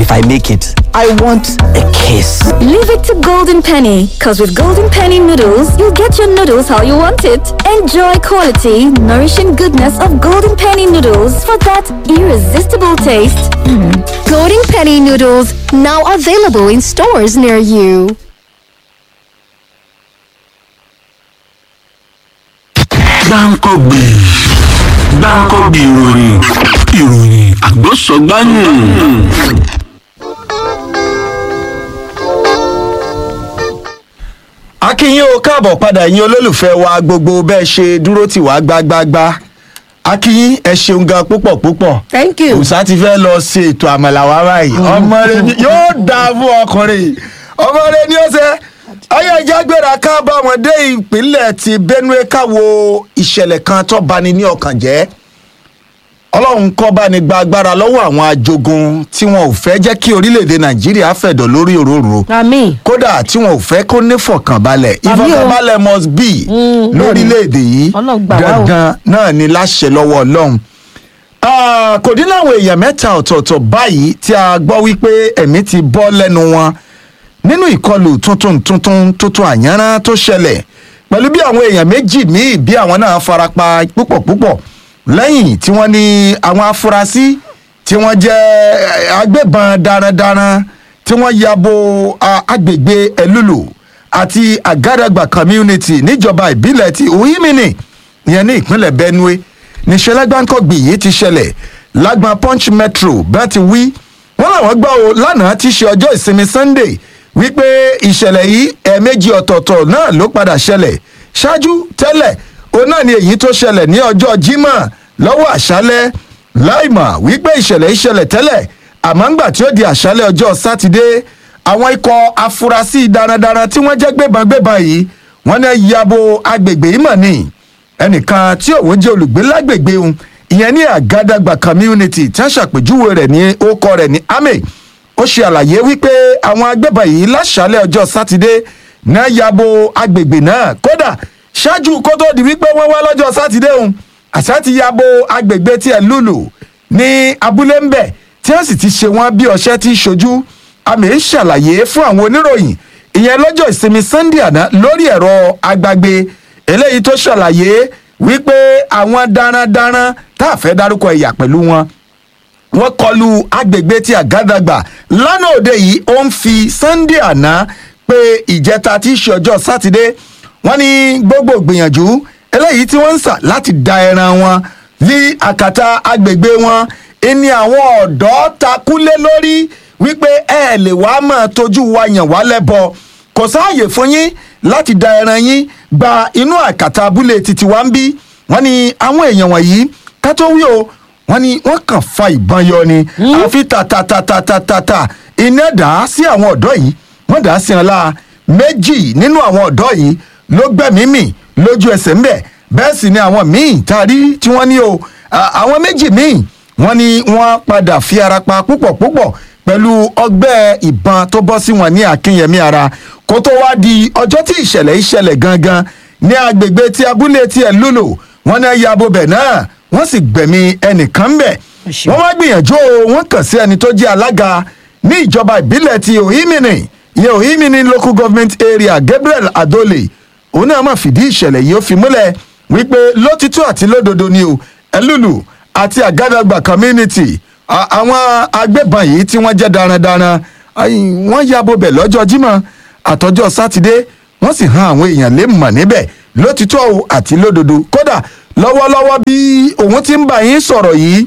if I make it, I want a kiss. Leave it to Golden Penny, because with Golden Penny noodles, you'll get your noodles how you want it. Enjoy quality, nourishing goodness of Golden Penny noodles for that irresistible taste. Golden Penny noodles now available in stores near you. gbáǹkọ́gbì gbáǹkọ́gbì ìròyìn ìròyìn àgbọ̀sọ̀gbáyìn. akínyìn o káàbọ̀ padà yín olólùfẹ́ wa gbogbo bẹ́ẹ̀ ṣe dúró tì wá gbágbágbá akínyìn ẹ ṣeun gan púpọ̀ púpọ̀ Thank you. òòsà ti fẹ́ lọ ṣe ètò àmàlà wa báyìí ọmọ rẹ ni yóò dáa fún ọkùnrin ọmọ rẹ ni ó ṣe ayé ẹja gbéra ká bá wọn dé ìpínlẹ̀ ti benue káwo ìṣẹ̀lẹ̀ kan tó bani ní ọkàn jẹ́ ọlọ́run kọ́ bá ní gba agbára lọ́wọ́ àwọn ajogun tí wọn ò fẹ́ jẹ́ kí orílẹ̀-èdè nàìjíríà fẹ̀dọ̀ lórí òróró àmì kódà tí wọn ò fẹ́ kó ní fọkànbalẹ̀ Àmì o. ìfọkànbalẹ̀ must be lórílẹ̀‐èdè yìí Ọlọ́run gbà wá o. dandan náà ni láṣẹ lọ́wọ́ ọlọ́run. Ah, kò dín láwọn èèyàn mẹ́ta ọ̀tọ̀ọ̀tọ̀ báyìí tí a gbọ́ wípé ẹ̀mí ti bọ́ lẹ́nu wọn nínú ìkọlù tuntun tuntun tuntun àyànrán tó ṣẹlẹ̀ pẹ̀lú bí àwọn èèyàn méjì míì bí àwọn náà farapa púpọ̀ púpọ̀ lẹ́yìn tí wọ́n ní àwọn afurasí tí wọ́n jẹ́ eh, agbébọn darandaran tí wọ́n ya bo ah, agbègbè ẹlúlù àti àgádàgbà community níjọba ìbílẹ̀ ti ohimini ìyẹn ní ìpínlẹ̀ benue níṣẹ́lẹ̀ gbáǹkọ́gbì yìí ti ṣẹlẹ̀ lágbọn punch metro bẹ́ẹ̀ ti wí wọ́n làwọn gbọ́ o lánàá ti ṣe ọjọ́ ìsinmi sunday wípé ìṣẹ̀lẹ̀ yìí ẹ̀ẹ̀mejì ọ̀tọ̀ọ̀tọ̀ náà ló padà ṣẹlẹ̀ ṣáájú tẹ́lẹ̀ òun náà ni èyí tó ṣẹlẹ̀ ní ọjọ́ jímọ̀ lọ́wọ́ àṣálẹ́ láìmọ̀ wípé ìṣẹ̀lẹ̀ ìṣẹ̀lẹ̀ tẹ́lẹ̀ àmọ́ ńgbà tí ó di àṣálẹ́ ọjọ́ sátidé àwọn ikọ̀ afurasí darandaran tí wọ́n jẹ́ gbébọn-gbébọn yìí wọ́n ní yabo agbègbè yìí mọ̀ ni ẹnìkan tí òun jẹ́ olùgbé lágbègbè òun ìyẹn ní àgádàgbà community tí wọ́n ṣàpèjúwe rẹ̀ ní orúkọ rẹ̀ ní ame ó ṣe àlàyé wípé àwọn agbébọn yìí láṣálẹ̀ ọjọ́ sátidé náà yabo agbègbè náà kódà ṣáájú kó tó di wípé wọ́n wá lọ́jọ́ sátidé òun àṣà ti yabo agbègbè tiẹ̀ lùlù ní abúlé ń bẹ̀ tí wọ́n sì ti ṣe wọ́n bí ọṣẹ́ ti ṣojú àmì ṣàlàyé fún àwọn oníròyìn ìyẹn lọ́jọ́ ìsinmi sunday àná lórí ẹ̀rọ agbágbé eléyìí tó ṣàlàyé wípé àwọn darandaran tá a fẹ́ dárúkọ ẹ̀yà pẹ̀lú wọn wọ́n kọlu agbègbè tí àgádàgbà lánàá òde yìí ó ń fi sunday àná pé ìjẹta tí í ṣe ọjọ́ sátidé wọ́n ní gbogbo gbìyànjú eléyìí tí wọ́n ń sà láti da ẹran wọn ní àkàtà agbègbè wọn ẹni àwọn ọ̀dọ́ takúlé lórí wípé ẹ lè wá máa tójú wa yàn wá lẹ́bọ kò sáàyè fún yín láti da ẹran yín gba inú àkàtà abúlé títí wá ń bí wọ́n ní àwọn èèyàn wọ̀nyí ká tó wí o wọ́n ní wọ́n kàn fa ìbọn yọ ni àfi tàtàtàtàtàtà iná dà á sí àwọn ọ̀dọ́ yìí wọ́n dà á sí ọ̀la méjì nínú àwọn ọ̀dọ́ yìí ló gbẹ̀mí mì lójú ẹsẹ̀ ńbẹ̀ bẹ́ẹ̀ sì ni àwọn míì tá a rí tí wọ́n ní o à- àwọn méjì míì wọ́n ní wọ́n padà fi ara pa púpọ̀ púpọ̀ pẹ̀lú ọgbẹ́ ìbọn tó bọ́ sí wọn ní akínyẹmí ara kó tó wá di ọjọ́ tí ìṣẹ̀lẹ̀ ìṣẹ̀lẹ̀ gangan ní agbègbè tí abúlé tiẹ̀ lùlù wọ́n ní yabo bẹ̀ náà wọ́n sì gbẹ̀mí ẹnìkan bẹ̀ ṣeun. wọ́n wá gbìyànjú o wọ́n kàn sí ẹni tó jẹ́ alága ní ìjọba ìbílẹ̀ ti ohimini ìyẹn ohimini local government area gabriel adole òun náà máa fìdí ìṣẹ̀lẹ̀ yìí ó fi múlẹ̀ wípé lótìtọ́ àti lódodo ni o ẹlúlù àti àgádàgbà community a- àwọn agbébọn yìí tí wọ́n jẹ́ darandaran ayi, wọ́n ya bobẹ̀ lọ́jọ́ jímọ̀ àtọ́jọ́ sátidé wọ́n sì han àwọn èèyàn lè mọ̀ níbẹ̀ lótìtọ́ o àti lódodo kódà lọ́wọ́lọ́wọ́ bí òun ti ń bá yín sọ̀rọ̀ yìí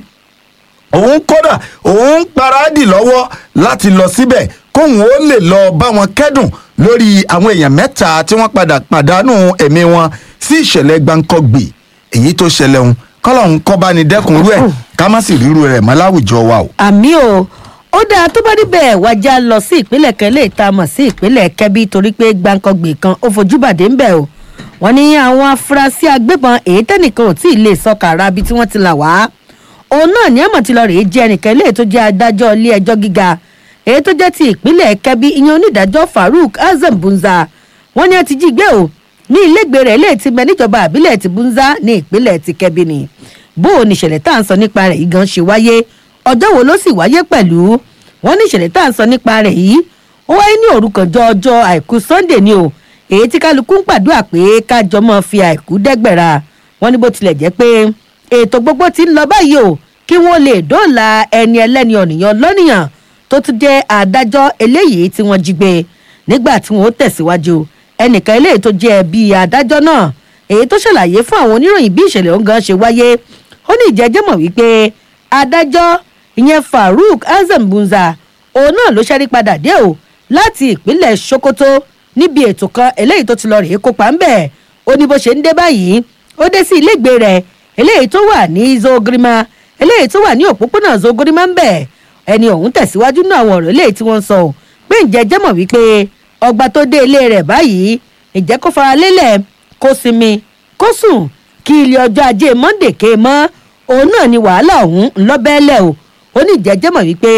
òun kódà òun ń paradì lọ́wọ́ láti lọ síbẹ̀ kóun ó lè lọ bá wọn kẹ́dùn lórí àwọn èèyàn mẹ́ta tí wọ́n padà pàdánù ẹ̀mí wọn sí ìṣẹ̀lẹ̀ gbáǹkọ́gbì èyí tó ṣẹlẹ̀ òun kọ́lọ́hún kọ́ bá ní dẹ́kun rú ẹ̀ ká má sì ríru rẹ̀ mọ́ láwùjọ wa o. àmì o ó dáa tó bá níbẹ̀ wájà lọ sí ìpínlẹ̀ kan lè ta mọ̀ sí ìpínlẹ̀ kẹ́bí torí pé gbàǹkangbè kan ó fojú bàdé ń bẹ̀ o wọ́n ní àwọn afurasí agbébọn èyí tẹ́nìkan ò tí ì lè sọ kàrà bí tí wọ́n ti là wá òun náà ní àmọ̀ tí lọ rèé jẹ́ ẹnìkan ilé tó jẹ́ adájọ́ ilé ẹjọ́ gíga èyí tó jẹ́ ti ìpínlẹ̀ kẹ́bí ìyẹn onídàájọ́ farouk azam bunza wọ́n ní ẹ ti jí gbé o ní ilégbè rẹ̀ ilé ti bẹ níjọba àbílẹ̀ ti bunza ní ìpínlẹ̀ ti kẹ́bí ni bó o ní ìṣẹ̀lẹ̀ tá à ń sọ nípa rẹ̀ yìí gan ṣe wáyé ọjọ́ wo ló sì wáyé pẹ̀lú wọ́n ní ìṣẹ̀lẹ̀ tá à ń sọ nípa rẹ̀ yìí ó wáyé ní òrukànjọ́ ọjọ́ àìkú sunday ni o èyí tí kálukú ń gbàdúrà pé kájọ mọ́ fi àìkú dẹ́gbẹ̀ra wọ́n ní bó tilẹ̀ jẹ́ pé ètò gbogbo ti ń lọ báyìí o kí wọ́n lè dóòlà ẹni ẹlẹ́ni ọ̀nìyàn lọ́nìyàn tó tún jẹ́ adájọ́ eléyìí tí wọ́n jí gbé nígbà tí wọ́n ó tẹ̀síwájú ẹnìkan eléyìí tó jẹ́ bíi adájọ́ náà èyí tó ṣàlàyé fún àwọn oníròyìn bí ìṣẹ̀lẹ̀ ọ̀hún gan ṣe wáyé ó ní ìjẹ́jẹ́ mọ̀ wípé adájọ́ ìyẹn farouk azambunza òun náà ló ṣẹ́rí padà dé o láti ìpínlẹ̀ sokoto níbi ètò kan eléyìí tó ti lọ rèé kópa ńbẹ̀ ó ní bó ṣe ń dé báyìí ó dé sí ilégbè rẹ̀ eléyìí tó wà ní zogrima eléyìí tó wà ní òpópónà zogrima ńbẹ̀ ẹni ọ̀hún tẹ̀síwájú náà àwọn ọ̀rọ̀ eléyìí tí wọ́n ń sọ ò pé ǹjẹ́ jẹ́ mọ̀ wípé ọgbà tó dé ilé rẹ̀ báyìí ǹjẹ́ kó fara lélẹ̀ kó sinmi kó sùn kí ilé ọjọ́ ajé monde ké mọ́ òun náà ni wàhálà ọ̀hún ńlọ́bẹ̀ẹ́lẹ̀ o ó ní ǹjẹ́ jẹ́ mọ̀ wípé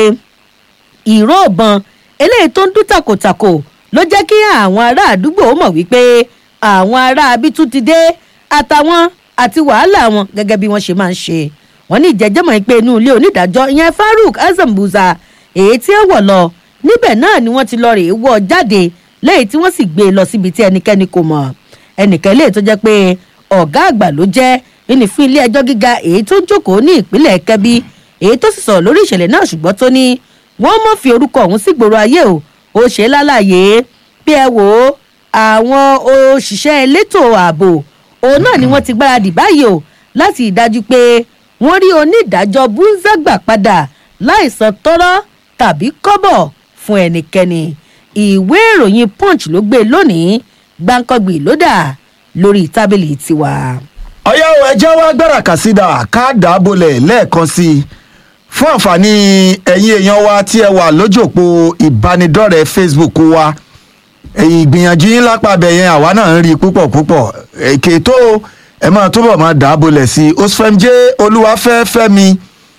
ìró ìbọn eléyìí tó ń dún tàkòtàkò ló jẹ́ kí àwọn ará àdúgbò mọ̀ wípé àwọn ará abitú ti dé àtàwọn àti wàhálà wọn gẹ́gẹ́ bí wọ́n ṣe máa ń ṣe wọ́n ní ìjẹ́jẹ́mọ̀ pé inú ilé onídàájọ́ ìyẹn farouk azambuza èyí tí ó wọ̀ lọ níbẹ̀ náà ni wọ́n ti lọ rèé wọ́ jáde lẹ́yìn tí wọ́n sì gbé e lọ síbi tí ẹnikẹ́ni kò mọ̀ ẹnìkan lè tó jẹ́ pé ọ̀gá àgbà ló jẹ́ ìní fún ilé ẹjọ́ gíga èyí tó ń jókòó ní ìpínlẹ̀ kẹbí èyí tó sì sọ̀rọ̀ lórí ìṣẹ̀lẹ̀ náà ṣùgbọ́n tó ní wọ́n mọ̀ fi orúkọ ọ̀hún sí gbòòrò ayé o ó ṣe é lálàyé bí ẹ wò ó àwọn òṣìṣẹ́ elétò ààbò òun náà ni wọ́n ti gbáradì báyìí o láti ìdájú pé wọ́n rí onídàájọ́ búńzágbà padà láìsan tọ́rọ́ tàbí kọ́bọ̀ fún ẹnikẹ́ni ìwé ìròyìn punch ló gbé lónìí gbáǹkọ́gbì ló dà lórí tábìlì tiwa. ọ̀yá o ẹjẹ́ wá gbára kàsídà ká dàbọ̀lẹ̀ lẹ́ẹ̀kan sí i fún àǹfààní ẹ̀yin èèyàn wa tí ẹ wà lójú òpó ìbánidọ́rẹ̀ẹ́ facebook wa ìgbìyànjú yín lápá abẹ yẹn àwa náà ń rí i púpọ̀ púpọ̀ èké tó ẹ máa túbọ̀ máa dàbọ̀lẹ̀ sí i osfemjé olúwafẹ́ fẹ́mi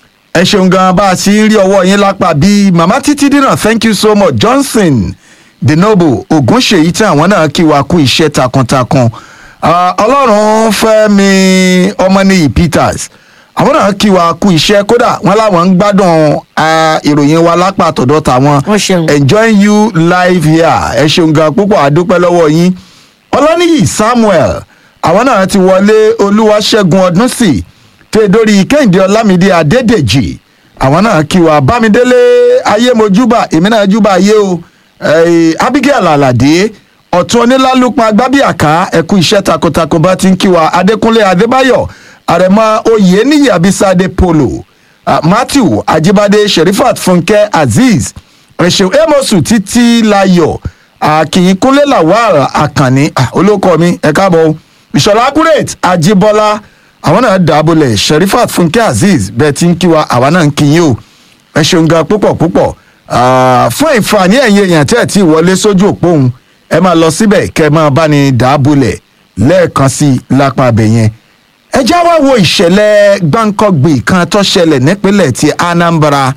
ẹ ṣeun gan bá a sì ń rí ọwọ́ yín lápá bíi màmá títí dínà thank you so much johnson the noble ogunṣèyí tí àwọn náà kí wa kú iṣẹ́ takuntakun Ah, ọlọ́run fẹ́mi ọmọnìyí peters àwọn náà kí wa kú iṣẹ́ kódà wọn láwọn ń gbádùn ah, ìròyìn wa lápá àtọ̀dọ̀ tàwọn Wọ́n ṣeun. enjoying you live here ẹ ṣeun gan púpọ̀ àdúpẹ́ lọ́wọ́ yín ọlọ́nìyí samuel àwọn náà ti wọlé olúwaṣẹ́gun ọdún sí tó dórí kẹ́hìndé ọlámídé adédèjì àwọn náà kí wa bámidélé ayémojúbà èmi náà júbà ayé o Eh, abigail alade ọ̀tún onílálùpọ̀ agbábíàká ẹ̀kú iṣẹ́ takuntakun bá ti ń kí wa adékúnlé adébáyọ̀ àrẹ̀mọ oyè níyì abisade polo ah, matthew ajibade sherifat funke azeez ẹ̀ṣẹ̀ amosu títí layọ̀ akínyìnkúnlé lawal akànní ah, olóko mi ẹ̀ káàbọ̀ o. ìṣọ̀lá accurate ajibola àwọn náà dàbọ̀lẹ̀ sherifat funke azeez bẹ́ẹ̀ ti ń kí wa àwa náà ń kí yín o ẹ ṣeun gan púpọ̀ púpọ̀ Ah, fún ìfàní ẹ̀yin èèyàn tẹ́ ẹ̀ tí ì wọlé sójú òpó òun ẹ máa lọ síbẹ̀ kẹ́ ẹ máa bá ní dàábulẹ̀ lẹ́ẹ̀kan sí i lápá abẹ yẹn. ẹ já wá wo ìṣẹ̀lẹ̀ gbáǹkọ́gbì kan tó ṣẹlẹ̀ nípínlẹ̀ ti anambra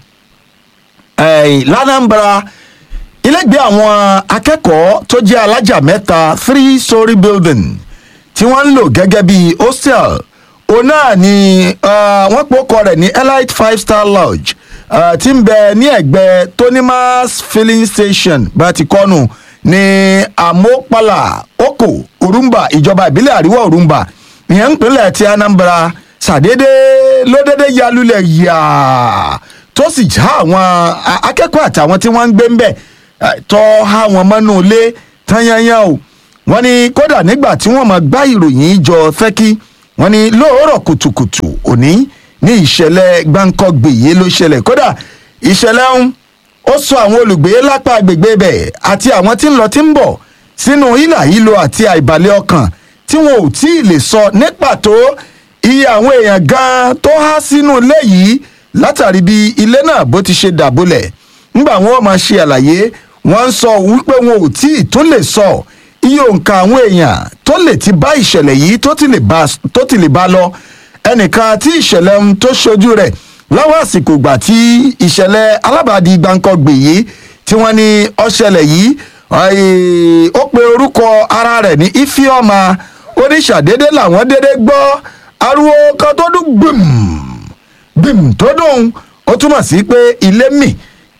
Eh, lanambra ilégbé àwọn akẹ́kọ̀ọ́ tó jẹ́ alájà mẹ́ta three story building tí wọ́n ń lò gẹ́gẹ́ bí hostel òun náà ni ah, wọ́n pòkọ rẹ̀ ní elite five star lodge ah, tí ń bẹ ní ẹ̀gbẹ́ tonimas filling station bá ti kọ́nù ní amopala oko orumba ìjọba ìbílẹ̀ àríwá orumba ìyẹn ń pínlẹ̀ ti anambra ṣàdédé ló dédé yalulẹ̀ yàá tó sì já àwọn a- akẹ́kọ̀ọ́ àtàwọn tí wọ́n ń gbé ń bẹ̀ eh, tọ́ ha wọn mọ́nú ilé tányányá o wọ́n ní kódà nígbà tí wọ́n máa gbá ìròyìn jọ fẹ́kí wọ́n ní lóòrọ̀ kùtùkùtù òní ní ìṣẹ̀lẹ̀ gbáǹkọ́gbè yìí ló ṣẹlẹ̀ kódà ìṣẹ̀lẹ̀ ọ̀hún ó sọ àwọn olùgbé lápá agbègbè bẹ̀ àti àwọn tí ń lọ tí ń bọ̀ sínú ìlà ìlò àti àìbalẹ̀ ọkàn tí wọn ò tí ì lè sọ ní pàtó iye àwọn èèyàn gan tó há sínú ilé yìí látàrí bí ilé náà bó ti ṣe dàbólẹ̀ ńgbà wọn máa ṣe àlàyé wọn ń sọ wípé wọn ò tí ì tún lè sọ iye òǹkà àwọn èèyàn tó lè ti bá ìṣẹ̀lẹ̀ yìí tó ti lè bá tó ti lè bá lọ ẹnìkan tí ìṣẹ̀lẹ̀ ń tó ṣojú rẹ̀ lọ́wọ́ àsìkò ìgbà tí ìṣẹ̀lẹ̀ alábàádì gbàǹkọ̀gbè yìí tí wọ́n ní ọ̀ṣẹ̀lẹ̀ yìí ọ̀ẹ́, ó pe orúkọ ara rẹ̀ ní ifeoma oníṣàdédé làwọn dédé gbọ́ ariwo kan tó dún gbìm gbìm tó dùn ó túmọ̀ sí pé ilé mì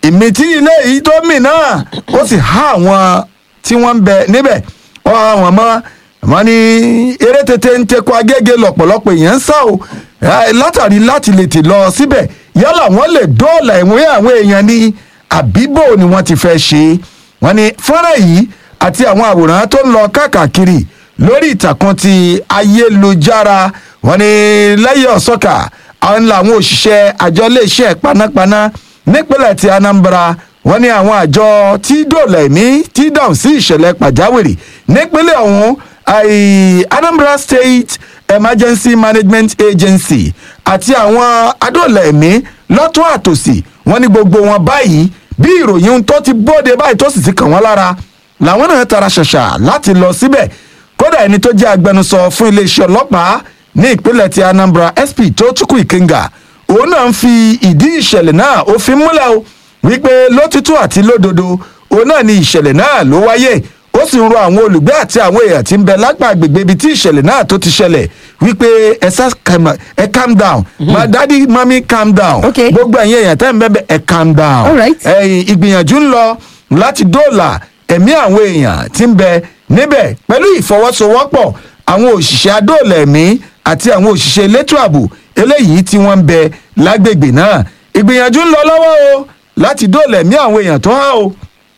ìmìtí ilé yìí tó mì náà ó sì há àwọn tí wọ́n ń bẹ níbẹ̀ wọ́n á wọn mọ́ wọ́n ní eré tètè ń tekọ agége lọ́pọ̀lọpọ̀ èèyàn ń sá o eh, látàrí láti lè tì lọ síbẹ̀ yálà wọ́n lè dóòlà ìwé àwọn èèyàn ní àbíbò ni wọ́n ti fẹ́ ṣe wọ́n ní fọ́nrán yìí àti àwọn àwòrán tó ń lọ káàkiri lórí ìtàkùn ti ayélujára wọ́n ní lẹ́yìn ọ̀sọ́kà àwọn làwọn òṣìṣẹ́ àjọ iléeṣẹ́ panápaná nípínlẹ̀ ti anambra wọ́n ní àwọn àjọ tí dòòlà ẹ̀mí tí dáhùn sí ìṣẹ̀lẹ̀ pàjáwìrì nípínlẹ̀ ọ̀hún àì- anambra state emergency management agency àti àwọn adóòlà ẹ̀mí lọ́tún àtòsí wọ́n ní gbogbo wọn báyìí bí ìròyìn tó ti bóde báyìí tó sì ti kàn wọ́n lára làwọn náà tara ṣàṣà láti lọ síbẹ̀ kódà ẹni tó jẹ́ agbẹnusọ fún iléeṣẹ́ ọlọ́pàá ní ìpínlẹ̀ ti anambra sp tó tukú ìkínga òun náà ń fi ìdí ìṣẹ̀lẹ̀ náà ó fi múlẹ̀ o wípé lótìtú àti lódodo òun náà ni ìṣẹ̀lẹ̀ náà ló wáyé ó sì ń rọ àwọn olùgbé àti àwọn èèyàn tí ń bẹ lápá agbègbè ibi tí ìṣẹ̀lẹ̀ náà tó ti ṣẹlẹ̀ wípé ẹ sá calm- ẹ calm down my daddy mami calm down Okay. gbogbo ẹ̀yin èèyàn tẹ́ ń bẹ́ẹ̀ bẹ́ẹ̀ ẹ calm down All right. ẹ̀yìn ìgbìyànjú ń lọ láti dóòlà ẹ̀mí àwọn èèyàn tí ń bẹ níbẹ̀ pẹ̀lú ìfọwọ́sowọ́pọ̀ àwọn òṣìṣẹ́ adóòlà ẹ̀mí àti àwọn òṣìṣẹ́ elétò ààbò eléyìí tí wọ́n ń bẹ lágbègbè náà ìgbìyànjú ń lọ lọ́wọ́ o láti dóòlà ẹ̀mí àwọn èèyàn tó há o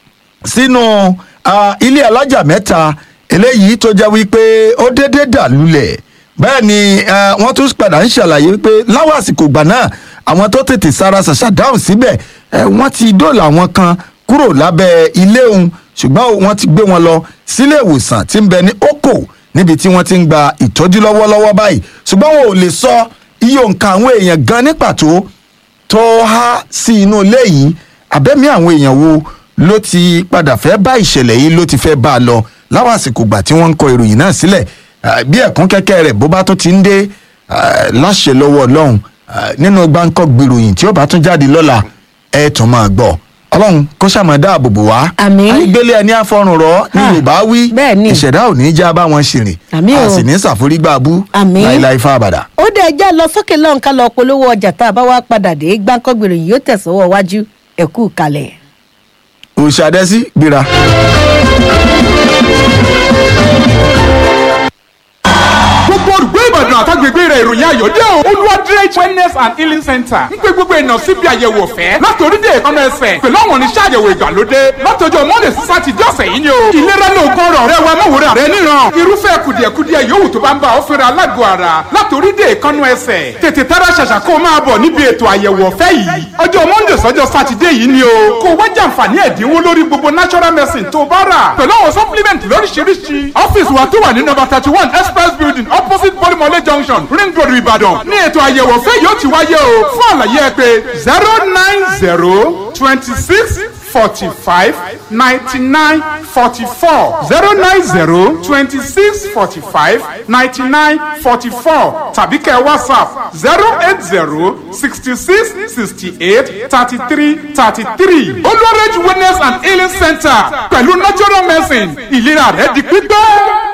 sínú ah, ilé alájà mẹ́ta eléyìí tó jẹ́ wípé ó dédé dà lulẹ̀ bẹ́ẹ̀ ni ah, wọ́n tún padà ń ṣàlàyé wípé láwọn àsìkò ìgbà náà àwọn tó tètè sára ṣàṣà dáhùn síbẹ̀ eh, wọ́n ti dóòlà àwọn kan kúrò lábẹ́ ilé òun ṣùgbọ́n wọ́n ti gbé wọn lọ sílé ìwòsàn tí ń bẹ ní oko níbi tí wọ́n ti ń gba ìtọ́jú lọ́wọ́lọ́wọ́ báyìí ṣùgbọ́n wọn ò lè sọ iye òǹkà àwọn èèyàn gan ní pàtó tó há sí inú ilé yìí abẹ́mí àwọn èèyàn wo ló ti padà fẹ́ bá ìṣẹ̀lẹ̀ yìí ló ti fẹ́ bá a lọ láwọn àsìkò gbà tí wọ́n ń kọ ìròyìn náà sílẹ̀ Ah, bí ẹ̀kún kẹ́kẹ́ rẹ̀ bó bá tún ti ń dé ah, láṣẹ lọ́wọ́ ọlọ́run ah, nínú gbáǹkọ́ gbèròyìn tí ó bá tún jáde lọ́la ẹ̀ tún máa gbọ́ ọlọ́run kó ṣàmọ́ dáàbò bò wá Àmín. àìgbélé ẹni àfọrùn rọ ní Ah, yorùbá wí bẹ́ẹ̀ ni. ìṣẹ̀dá ò ní í já bá wọn ṣìrìn Àmín a o. sì ní ṣàforígbà bú Àmín. láíláí fún àbàdà. ó dẹ̀ já lọ sókè lọ́hùn ká lọ polówó ọjà tá a bá wá padà dé gbáǹkọ́gbèrè yìí yóò tẹ̀sọ́wọ́ wájú ẹ̀kú kalẹ̀. òṣàdẹ́sí gbéra. gbogbo olùgbé ìbàdàn àtàgbègbè rẹ̀ ìròyìn ayọ̀ dé o. olùwàdìrẹ́ wellness and healing center ń pe gbogbo èèyàn síbi àyẹ̀wò ọ̀fẹ́ látòrí dé ìkànnì ẹsẹ̀ pẹ̀lú àwọn oníṣẹ́ àyẹ̀wò ìgbàlódé látọjọ́ monday sí sátidé ọ̀sẹ̀ yìí ni o. ìlera ní ogun ọ̀rọ̀ rẹ wa mọ̀wòrán rẹ níran irúfẹ́ kùdìẹ̀kudiẹ yòówù tó bá ń bá ọ fẹ́ra alágọ̀ ara látòrí dé ìkànnì ẹsẹ̀ tètè tára ṣàṣà kó o máa bọ̀ níbi ètò àyẹ̀wò ọ̀fẹ́ yìí ọjọ́ monday sọ́jọ́ sátidé yìí ni o kó o wá jàǹfààní ẹ̀dínwó lórí gbogbo natural medicine tó o bá rà pẹ̀lú àwọn supplement lóríṣiríṣi ọ́fíìsì wa tó wà ní nọ́mbà thirty one express building opposite bolimole junction ring road ìbàdàn ní ètò àyẹ̀wò ọ̀fẹ́ yóò ti wáyé o fún àlàyé ẹ pé zero nine zero twenty six forty five ninety nine forty four zero nine zero twenty six forty five ninety nine forty four tàbí kẹ́ whatsapp zero eight zero sixty six sixty eight thirty three thirty three olùwàrẹ́jù wellness and healing center pẹ̀lú natural medicine ìlera rẹ̀ di pípẹ́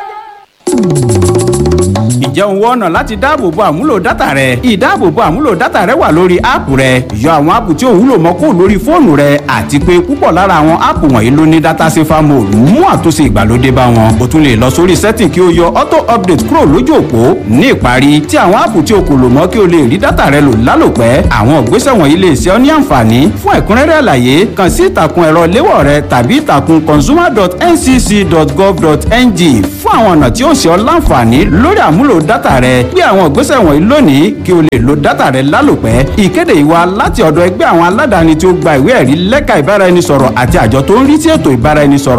ǹjẹ́ òun wọ́n ọ̀nà láti dáàbòbo àmúlò dátà rẹ ìdáàbòbo àmúlò dátà rẹ wà lórí áàpù rẹ yọ àwọn áàpù tí ò wúlò mọ́ kó lórí fóònù rẹ àti pé púpọ̀ lára àwọn áàpù wọ̀nyí ló ní dátà safer mode mú àtúnṣe ìgbàlódé bá wọn o tún lè lọ sórí setting kí o yọ auto update kúrò lójú òpó ní ìparí tí àwọn áàpù tí o kò lò mọ́ kí o lè rí dátà rẹ lò lálòpẹ́ àwọn ìgbésẹ̀ wọ̀nyí lè ṣe ọ́ ní àǹfààní fún ẹ̀kúnrẹ́rẹ́ àlàyé kàn sí ìtàkùn ẹ̀rọ léwọ̀ rẹ tàbí ìtàkùn consumer.ncc.gov.ng fún àwọn ọ̀nà tí ó ṣe ọ́ láǹfààní lórí àmúlò dátà rẹ gbé àwọn ìgbésẹ̀ wọ̀nyí lónìí kí o lè lo dátà rẹ lálòpẹ́ ìkéde ìwà láti ọ̀dọ̀ ẹgbẹ́ àwọn aládàáni tí ó gba ìwé ẹ̀rí lẹ́ka ìbáraẹnisọ̀rọ̀ àti àjọ tó ń rí sí ètò ìbáraẹnisọ̀rọ̀